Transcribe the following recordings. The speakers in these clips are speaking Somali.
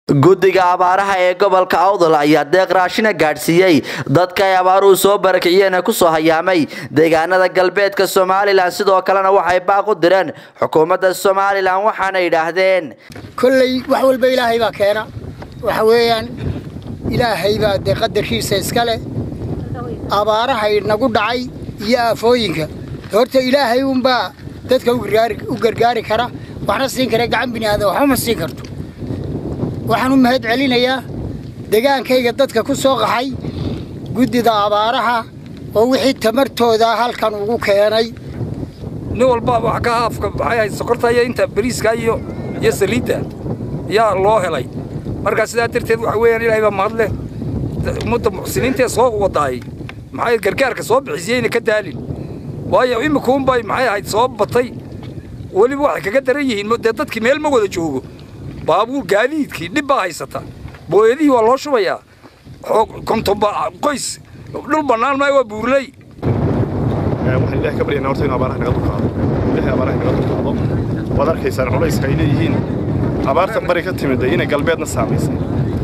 guddiga abaaraha ee gobolka awdal ayaa deeq raashina gaadhsiiyey dadka ay abaaruhu soo barakiciyeen ee kusoo hayaamay deegaanada galbeedka somalilan sidoo kalena waxay baaq u direen xukuumadda somalilan waxaana yidhaahdeen kolley wax walba ilaahay baa keena waxa weeyaan ilaahay baa dee qadarkiisa iska leh abaarahay nagu dhacay iyo aafooyinka horta ilaahay unbaa dadka u gargaari kara waxna siin kara gacan biniaadan waxba ma siin karto waxaan u mahad celinayaa degaankayga dadka ku soo qaxay guddida abaaraha oo wixii tamartooda halkan ugu keenay nin walbaaba wax ka haafka maxay ahayd sokorta iyo inta bariiska iyo iyo saliidda yaa loo helay markaa sidaa darteed waxa weeyaan ilaahay baa mahad leh ummadda muxsiniintee soo wadaayay maxay gargaarka soo bixisiyeyna ka daalin waayo imikuunbay maxay ahayd soo batay weliba waxay kaga daran yihiin dee dadkii meel ma wada joogo baabuur gaadiidkii dhib baa haysata booyadihii waa loo shubayaa kontonba qoys dhul bannaan maa waa buurley waxaan ilahay ka baryanaa horta inu abaaraha naga dulqaado ilahay abaaraha naga dulqaado waad arkaysaan culayska ay leeyihiin abaarta bari ka timida inay galbeedna saamaysay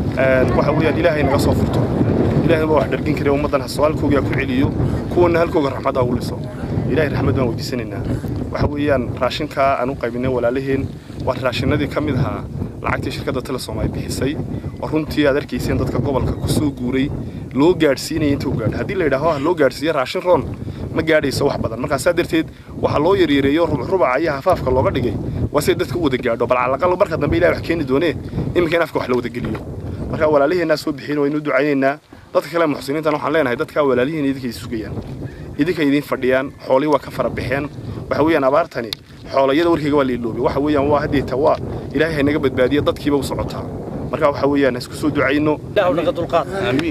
waxa weeyaan ilaahay naga soo furto ilaahay baa wax dhargin kare ummaddan ha halkoogaa ku celiyo kuwanna halkooga raxmadda ugu liso ilaahay raxmad baan weydiisanaynaa waxa weeyaan raashinkaa aan u qaybinay walaalaheen waa raashinadii ka mid ahaa lacagtii shirkadda telesom ay bixisay oo runtii aad arkayseen dadka gobolka ku soo guuray loo gaadhsiinaya inta u gaadho haddii la yidhaaho ha loo gaadhsiiyo raashin roon ma gaadhayso wax badan markaa saa darteed waxaa loo yaryareeyo rubaca iyo hafaafka looga dhigay waa siday dadka u wada gaadho bal calaqal marka dambe ilahay wax keeni doonee iminka in afka wax la wada geliyo markaa walaaliheennaa soo bixin waynu ducaynaynaa dadka kale muxsiniintan waxaan leenahay dadkaa walaalihiin idinka sugayaan idinka idiin fadhiyaan xoolihii waa ka fara baxeen waxa weeyaan abaartani xoolayada warkayga waa liiloobi waxa weeyaan waa haddeeta waa ilaahay hay naga badbaadiya dadkiiba u socotaa marka waxa weeyaan isku soo ducayno ilaahu naga dulqaad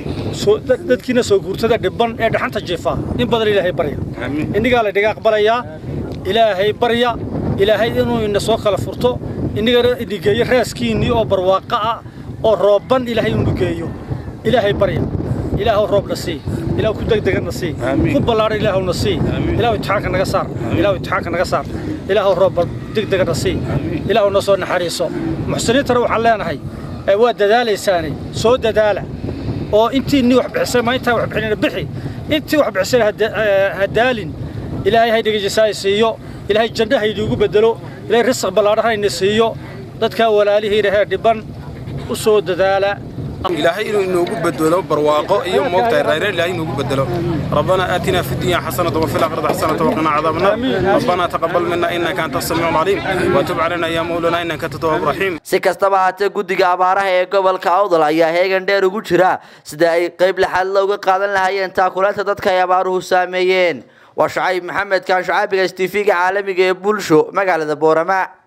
dadkiina soo guurtada dhibban ee dhaxanta jiifa in badan ilaahay barya innigaa la dhiga aqbalayaa ilaahay barya ilaahay inuu ina soo kala furto innigana inigeeyo raaskiinnii oo barwaaqa ah oo roobban ilaahay inu geeyo ilaahay barya ilaahu roobna sii ilaahu ku degdeganna sii ku ballaadhan ilaahuna sii ilaahu imtixaanka naga saar ilaahu imtixaanka naga saar ilaahu roobba degdeganna sii ilaahu na soo naxariiso muxsiniintana waxaan leenahay waa dadaalaysaane soo dadaala oo intiinnii wax bixisay ma intaa wax bixinina bixi intii wax bixisay ha daalin ilaahay haydhiga jasaay siiyo ilaahay janno haydiigu beddelo ilaahay risaq ballaadhan hayna siiyo dadkaa walaalihiina heer dhibban u soo dadaala ilaahay inuu inoogu bedelo barwaaqo iyo moogtahay rayre ilaahay inoogu bedelo ربنا آتنا في الدنيا حسنة وفي الآخرة حسنة وقنا عذاب النار ربنا تقبل منا إنك أنت السميع العليم وتب علينا يا مولانا إنك أنت التواب الرحيم si kastaba haatee guddiga abaaraha ee gobolka awdal ayaa heegan dheer ugu jira sida ay qayb lixaad looga qaadan lahaayeen taakulaanta dadka ay abaaruhu saameeyeen waa shacayb maxamed kaan shacaabiga s t v-ga caalamiga ee bulsho magaalada boorama